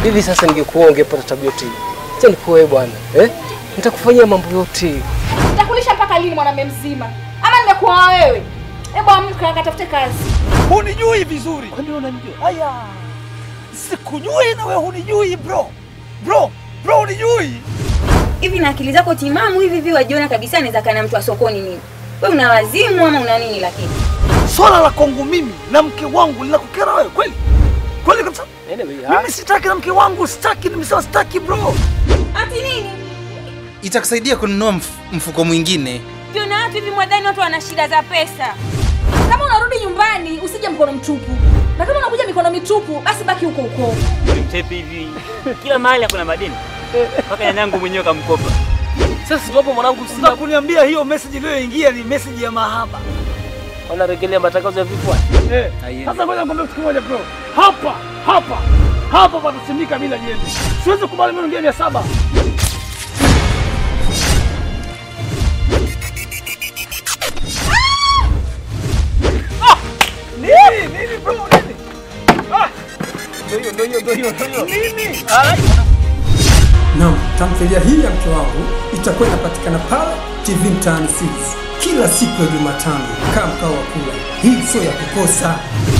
Hivi sasa ningekuwa ungepata tabia yote hii. Acha nikuoe bwana. Eh? Nitakufanyia mambo yote. Nitakulisha mpaka lini mwanamume mzima? Ama nimekuoa wewe? Hebu amka akatafute kazi. Hunijui vizuri. Kwani unanijua? Haya. Sikujui na wewe hunijui bro. Bro, bro hunijui. Hivi na akili zako timamu hivi hivi wajiona kabisa anaweza kana mtu wa sokoni nini? Wewe una wazimu ama una nini lakini? Swala la kwangu mimi na mke wangu linakukera wewe kweli? Kweli kabisa? Anyway, Mimi sitaki na mke wangu, sitaki, nimesema sitaki bro. Ati nini? Itakusaidia kununua mf mfuko mwingine. Ndio na watu hivi mwadhani watu wana shida za pesa. Kama unarudi nyumbani usije mkono mtupu. Na kama unakuja mikono mitupu basi baki huko huko. Mchepi hivi kila mahali hakuna madeni mpaka nyanyangu mwenyewe kamkopa. Sasa tuwapo mwanangu Sasa sina kuniambia hiyo message iliyoingia ni message ya mahaba. wanarejelea matangazo ya vifua. Eh. Sasa ngoja nikwambie kitu kimoja bro. Hapa, hapa, hapa patasimika bila jembe. Siwezi kubali mimi niongee mia saba. Ah! Nini? Nini bro? Nini? Ah! Ndio hiyo, ndio hiyo, ndio hiyo, ndio hiyo. Nini? Naam, tamthilia hii ya mke wangu itakuwa inapatikana pale TV Mtaani Series kila siku ya Jumatano. Kaa mkao wa kula, hii sio ya kukosa.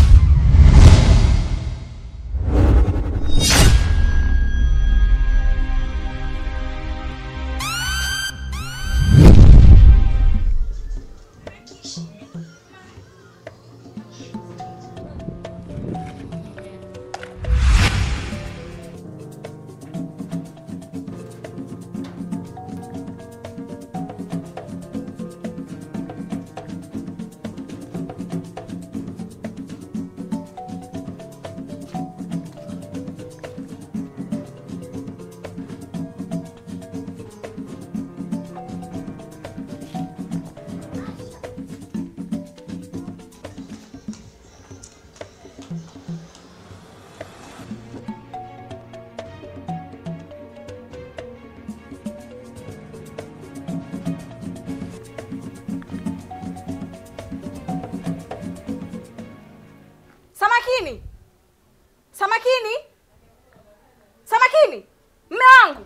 Samakini. Samakini. Samakini. Mme wangu.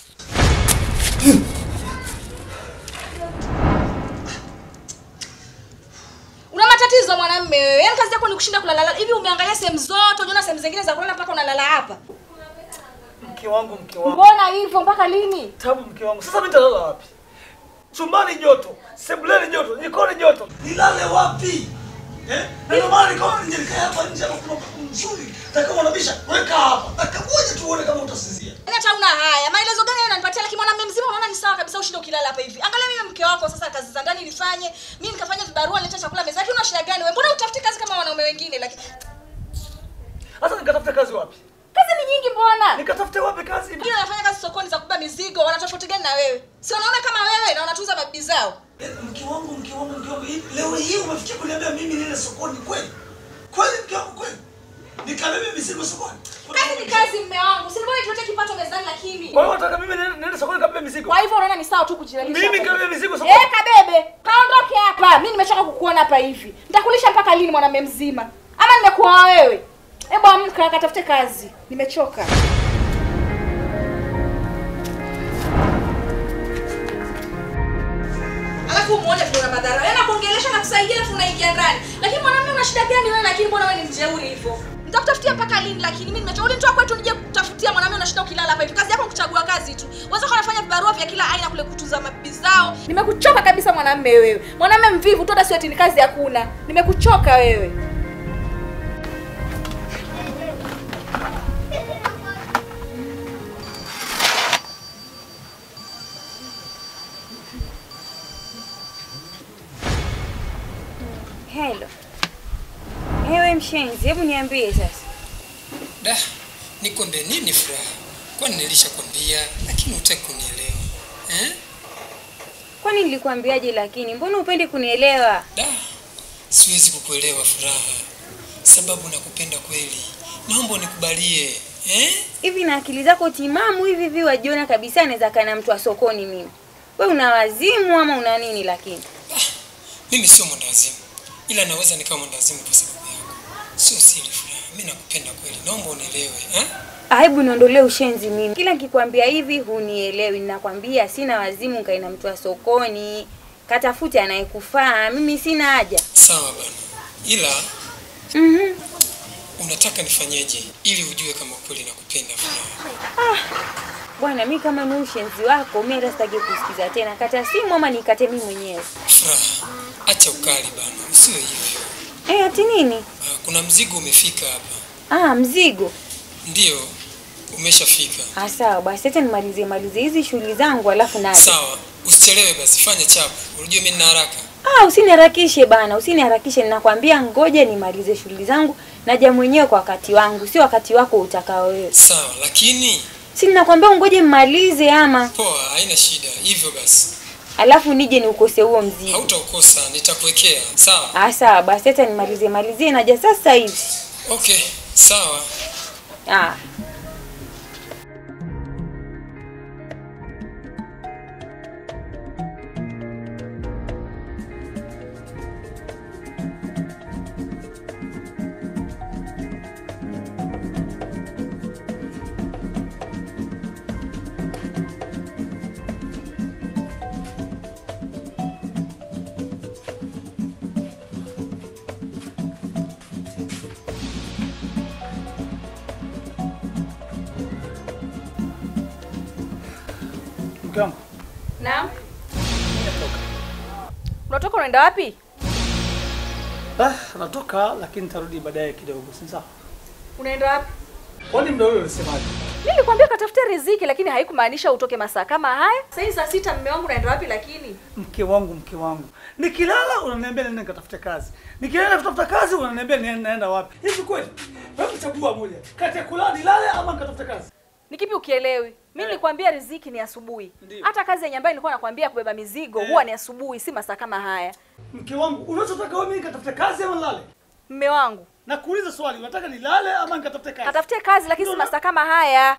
Una matatizo mwanamume wewe. Yaani kazi yako ni kushinda kulala. Hivi umeangalia sehemu zote, unaona sehemu zingine za kulala mpaka unalala hapa. Mke wangu, mke wangu. Mbona hivyo mpaka lini? Tabu mke wangu. Sasa mimi nitalala wapi? Chumbani joto, sebuleni joto, jikoni joto. Nilale wapi? Eh? Na Ndio maana nikaona nije nikae hapa nje hapa kuna upepo mzuri. Na kama unabisha, weka hapa. Dakika moja tu uone kama utasinzia. Yaani hata una haya. Maelezo gani unanipatia lakini mwanamume mzima unaona ni sawa kabisa ushinde ukilala hapa hivi. Angalia mimi mke wako sasa kazi za ndani nilifanye. Mimi nikafanya vibarua nileta chakula mezani. Una shida gani wewe? Mbona utafuti kazi kama wanaume wengine lakini Sasa nikatafute kazi wapi? kazi ni nyingi mbona? Nikatafute wapi kazi? Wengine wanafanya kazi sokoni za kubeba mizigo, wana tofauti gani na wewe? Si wanaona kama wewe na wanatuza mabibi zao? Eh, Mke wangu, mke wangu, mke wangu. Hii- Leo hii umefikia kuniambia mimi nile sokoni kweli? Kweli mke wangu kweli? Nikabebe mizigo sokoni. Kazi ni kazi mme wangu. Si mbona tulete kipato mezani lakini. Kwa hiyo unataka mimi niende niende sokoni kabebe mizigo? Kwa hivyo unaona ni sawa tu kujiralisha. Mimi hapa. kabebe mizigo sokoni? Eh, kabebe. Kaondoke hapa. Mimi nimechoka kukuona hapa hivi. Nitakulisha mpaka lini mwanamume mzima? Ama nimekuoa wewe? Hebu amka akatafute kazi. Nimechoka. Alafu muone kuna madhara. Yaani kuongelesha na kusaidia alafu unaingia ndani. Lakini mwanamume una shida gani wewe lakini mbona wewe ni mjeuri hivyo? Nitakutafutia mpaka lini lakini mimi nimechoka. Ulinitoa kwetu nije kutafutia mwanamume unashinda ukilala hapa hivi. Kazi yako ni kuchagua kazi tu. Wewe uko unafanya vibarua vya kila aina kule kutunza mabibi zao. Nimekuchoka kabisa mwanamume wewe. Mwanamume mvivu tu hata sio eti ni kazi hakuna. Nimekuchoka wewe. Hello. Ewe mshenzi, hebu niambie sasa. Da, nikwambie nini furaha? Kwani nilishakwambia lakini hutaki kunielewa eh? Kwani nilikwambiaje lakini? Mbona upendi kunielewa? Da, siwezi kukuelewa furaha, sababu nakupenda kweli. Naomba unikubalie eh? Hivi na akili zako timamu hivi hivi wajiona kabisa anaweza kana mtu wa sokoni mimi. We una wazimu ama una nini lakini? Mimi sio mwendawazimu, ila naweza nikawa mwendawazimu kwa sababu yako. Sio siri furaha, mimi nakupenda kweli, naomba unielewe eh? Aibu niondolee ushenzi mimi. Kila nikikwambia hivi hunielewi. Ninakwambia sina wazimu kaina mtu wa sokoni. Katafute anayekufaa. Mimi sina haja. Sawa bana, ila Mhm. unataka nifanyeje ili ujue kama kweli nakupenda Furaha? Bwana, mi kama ni ushenzi wako, mi hata sitaki kusikiza tena. Kata simu ama nikate mimi mwenyewe. Furaha, acha ukali bana, usiwe hivyo. Eh, ati nini? Ah, Kuna mzigo umefika hapa. Ah, mzigo. Ndiyo, umeshafika. Ah, sawa basi, acha nimalizie malizie hizi shughuli zangu alafu naje. Sawa, usichelewe basi, fanya chapa. Unajua mimi nina haraka. Ah, usiniharakishe bana, usiniharakishe. Ninakwambia ngoja nimalize shughuli zangu, naja mwenyewe kwa wakati wangu, sio wakati wako utakao wewe. Sawa, lakini Si ninakwambia ngoje mmalize ama poa, haina shida. Hivyo basi, alafu nije niukose huo mzigo. hautaukosa, nitakuwekea. Sawa. Ah, sawa basi, acha nimalizie malizie, naja sasa hivi. Okay, sawa. Ah. Mke wangu, Naam. Unatoka unaenda wapi? ah, natoka lakini nitarudi baadaye kidogo, si sawa? Unaenda wapi? Kwani muda ule ulisemaje? Mimi nilikwambia katafute riziki lakini haikumaanisha utoke masaa kama haya. Sasa hivi saa sita mume wangu unaenda wapi lakini? Mke wangu, mke wangu, nikilala unaniambia nenda nikatafute kazi, nikienda kutafuta kazi unaniambia ni- naenda wapi? Hivi kweli? Hebu chagua moja kati ya kulala nilale ama nikatafute kazi. Ni kipi ukielewi? Mimi nilikwambia riziki ni asubuhi. Ndiyo. Hata kazi yenye ambayo nilikuwa nakwambia kubeba mizigo Eh. huwa ni asubuhi, si masaa kama haya. Mke wangu, unachotaka wewe mimi nikatafute kazi ama nilale? Mme wangu, Na kuuliza swali, unataka nilale ama nikatafute kazi? katafute kazi lakini si Ndio na- masaa kama haya.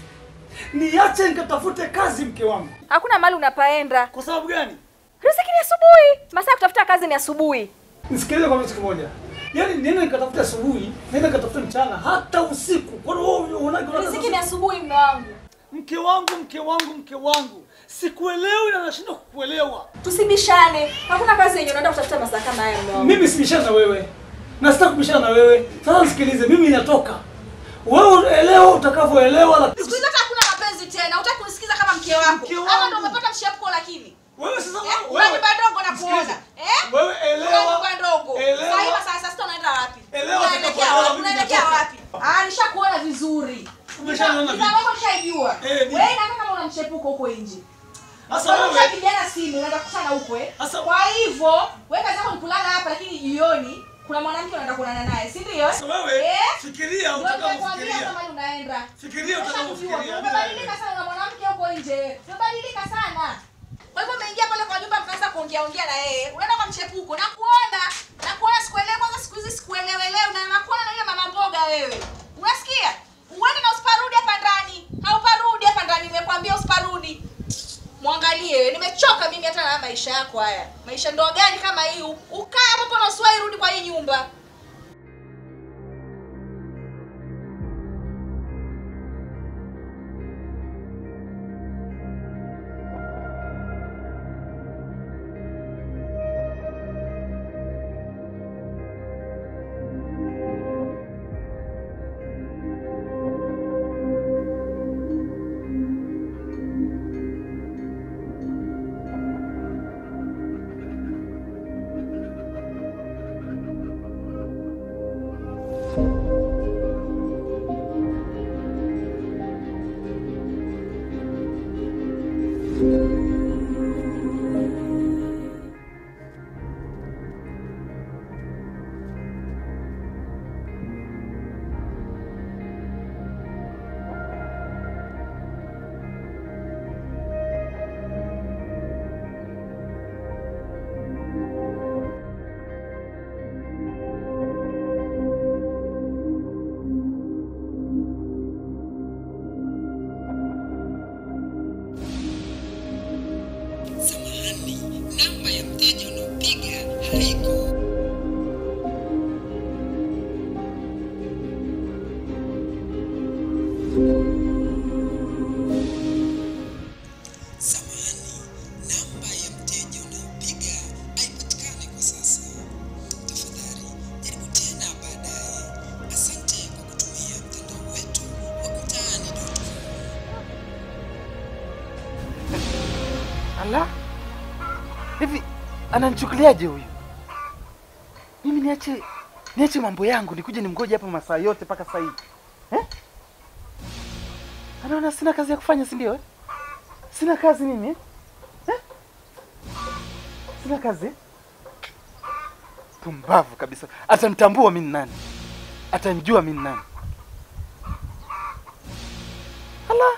Niache nikatafute kazi, mke wangu. Hakuna mahali unapaenda. Kwa sababu gani? Riziki ni asubuhi. Masaa ya kutafuta kazi ni asubuhi. Nisikilize kwa kitu kimoja. Yaani niende nikatafute asubuhi, niende nikatafute mchana, hata usiku. Kwa hiyo wewe unaona Riziki ni asubuhi mme wangu. Mke wangu, mke wangu, mke wangu, sikuelewi na nashindwa kukuelewa. Tusibishane. Hakuna kazi yenye unaenda kutafuta masaa kama haya mme wangu. Mimi sibishana na wewe na sitaki kubishana na wewe. Sasa nisikilize, mimi natoka, wewe elewa utakavyoelewa. lakini- Siku hizi hata hakuna mapenzi tena. Hutaki kunisikiza kama mke wako. Mke Ama wangu. ndio umepata mshapuko lakini. Wewe sasa Eh, wewe, una nyumba ndogo na kuona. Sikiliza. Eh? wewe Una elewa, nyumba ndogo. elewa. Sasa hivi saa sita unaenda wapi? Elewa Unaelekea utakapoelewa wapi? mimi Unaelekea natoka. wapi? Ah, nishakuona vizuri. Umeshaniona vipi? Kama ushaijua. Eh, ni- Wewe na kama una mchepuko huko nje. Sasa Wewe wewe ushapigiana simu unaenda kukutana huko eh. Sasa- Kwa hivyo, wewe kazi yako ni kulala hapa lakini jioni kuna mwanamke unaenda kuonana naye, si ndio? sasa wewe Eh? fikiria Ndio nimekuambia utakavyofikiria. kama unaenda. Fikiria utakavyofikiria. Umebadilika sana na mwanamke huko nje. Umebadilika sana. Kwa hivyo umeingia pale kwa nyumba mkaanza kuongea ongea na yeye. Unaenda kwa mchepuko. Na kuona. Na kuona sikuelewi kwanza siku hizi sikuelewelewi na nakuona na ile mama mboga wewe. Unasikia? Uende na usiparudi hapa ndani. Hauparudi hapa ndani nimekwambia usiparudi. Mwangalie wewe. Nimechoka mimi hata na haya maisha yako haya. Maisha ndoa gani kama hii? Ukae hapo na usiwahi rudi kwa hii nyumba. Samahani, namba ya mteja unaopiga haiko. Hivi ananichukuliaje huyu? Mimi niache niache mambo yangu nikuje nimgoje hapa masaa yote mpaka saa hii eh? Anaona sina kazi ya kufanya, si ndio? eh? Sina kazi mimi eh? Eh? Sina kazi eh? Pumbavu kabisa. Atanitambua mimi ni nani, atanijua mimi ni nani. Ala,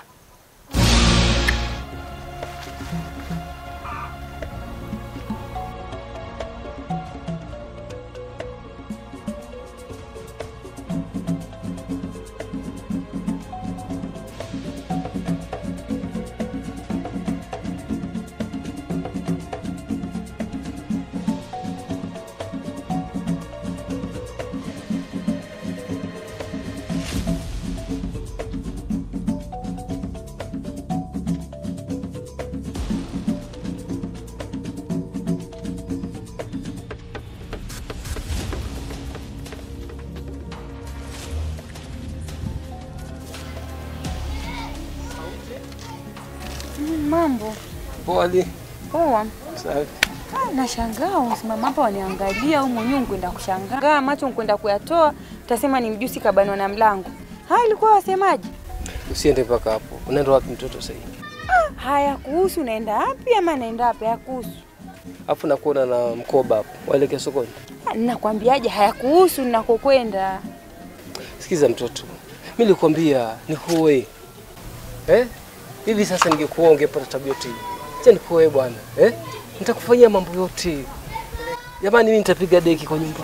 Mambo Pole. poa. Safi. Ah, Nashangaa unasimama hapa waniangalia au mwenyewe unkwenda kushangaa macho unkwenda kuyatoa, utasema ni mjusi kabanwa na mlango. Haya, ilikuwa wasemaje? Usiende mpaka hapo. Unaenda wapi mtoto sasa hivi? Haya kuhusu unaenda wapi ama naenda wapi? Hayakuhusu. Alafu nakuona na mkoba hapo. Waelekea sokoni. Ah, Nakwambiaje, hayakuhusu ninakokwenda. Sikiza mtoto. Mimi nilikwambia nikuoe. Eh? Hivi sasa ningekuoa ungepata tabia yote hii. Acha nikuoe bwana. Eh? Nitakufanyia mambo yote. Jamani mimi nitapiga deki kwa nyumba.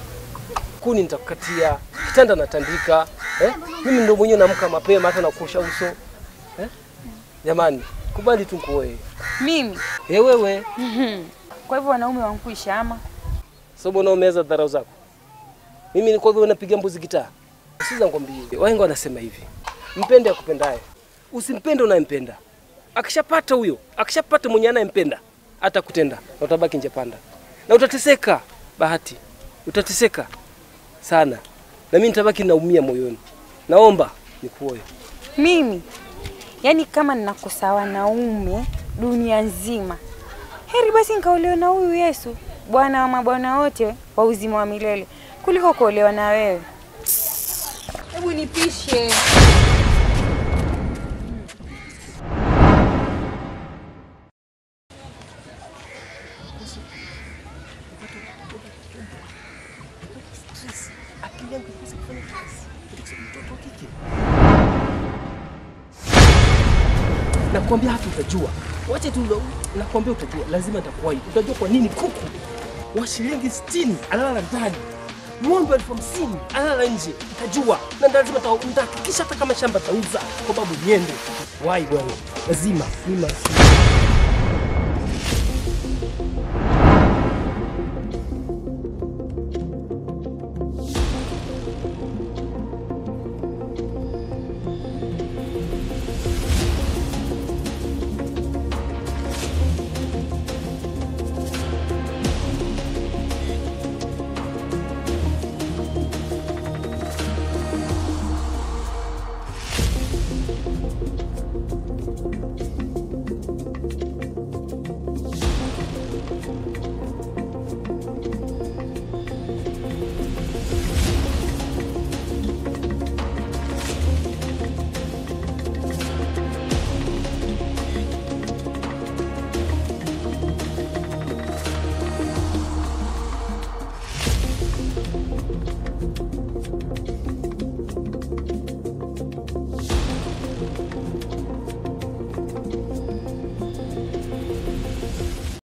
Kuni nitakukatia, kitanda natandika. Eh? Mimi ndio mwenyewe naamka mapema hata nakuosha uso. Eh? Jamani, kubali tu nikuoe. Mimi Eh wewe, kwa hivyo wanaume wankuisha ama sababu unaomeza dharau zako. Mimi ni kwa hivyo napiga mbuzi gitaa. Sikiza nikwambie, wahenga wanasema hivi, mpende akupendaye, usimpende unayempenda. Akishapata huyo, akishapata mwenye anayempenda, atakutenda na utabaki nje panda, na utateseka. Bahati, utateseka sana, na mimi nitabaki naumia moyoni. Naomba nikuoe. mimi yaani kama ninakosa wanaume dunia nzima, heri basi nikaolewa na huyu Yesu, Bwana wa mabwana wote wa uzima wa milele, kuliko kuolewa na wewe. Hebu nipishe. Nakwambia hata utajua, wacha tu, nakwambia utajua, lazima nitakuwahi. Utajua kwa nini kuku wa shilingi 60 analala ndani, ng'ombe elfu hamsini analala nje. Utajua na lazima nita- nitahakikisha hata kama shamba tauza, kwa sababu niende wahi bwana, lazima lazima.